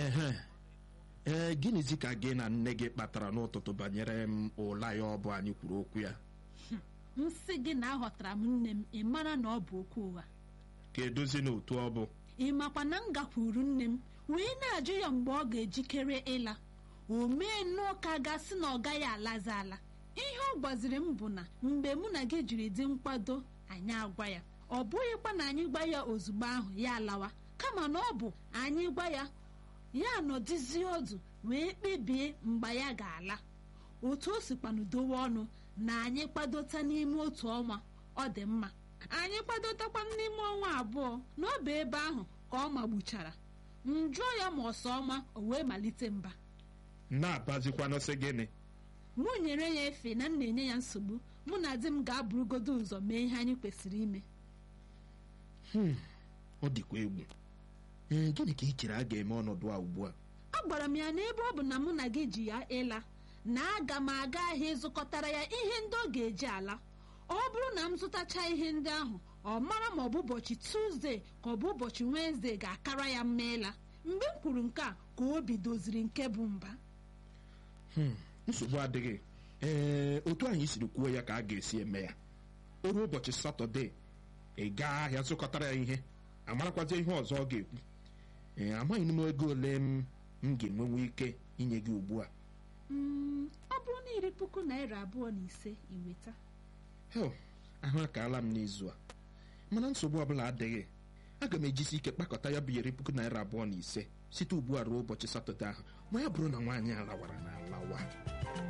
ehe ee gịnịzi ka gị na nne gị kpatara n'ụtụtụ banyere m ụla ya ọ bụ anyị kwuru okwu ya nsị gị na aghọtara m nne m ị mara na ọ bụ okwu ụgha ka edozi n'otu ọ bụ ị makwa na m gakwuru nne m wee na-ajụ ya mgbe ọ ga-ejikere ịla o mee nnọọ ka gasị na ọ gaghị alazi ala ihe ọ gwaziri m bụ na mgbe mụ na gị jiri dị nkwado anyị agwa ya ọ bụghịkwa na anyị gwa ya ozugbo ahụ ya alawa kama na ọ bụ anyị gwa ya ya nọdụzie ọdụ wee kpebie mgbe ya ga-ala otu o sikwanụ dowe ọnụ na anyị kwadota n'ime otu ọnwa ọ dị mma anyị kwadotakwa n'ime ọnwa abụọ n'ọba ebe ahụ ka ọ magbuchara m jụọ ya ma ọsọ ọma o wee malite mba na-abazikwanụ sị gịnị mụ nyere ya efe na m na-enye ya nsogbu mụ na di m ga-abụrụgodo ụzọ mee ihe anyị kwesịrị ime ọ dịkwa egwu ee gịnị ka ị chere a ga-eme ọnọdụ a ugbu a agwara m ya na ebe ọ bụ na mụ na gị ji ya ịla na aga m aga ahịa ịzụkọtara ya ihe ndị ọ ga-eji ala ọ bụrụ na m zụtacha ihe ndị ahụ ọ mara ma ọ bụ ụbọchị tuzdee ka ọ bụ ụbọchị wenezdee ga-akara ya mma ịla mgbe m kwuru nke a ka obi doziri nke bụ mba Hmm, nsogbu adịghị ee otu anyị siri kwuo ya ka a ga-esi eme ya o ruo ụbọchị satọde ị gaa ahịa zụkọtara ya ihe amarakwazi ihe ọzọ ọ ga-ekwu ee amaghị m ego ole m m ga-enwenwu ike inye gị ugbu a Mm, ọ bụrụ na iri puku naira abụọ na ise iweta hel ahụ akaala m n'izu a mana nsogbu ọbụla adịghị aga m ejisi ike kpakọta ya bụ iri puku naira abụọ na ise site ugbu a ruo ụbọchị satọde ahụ ma ya bụrụ na nwaanyị a lawara na alawa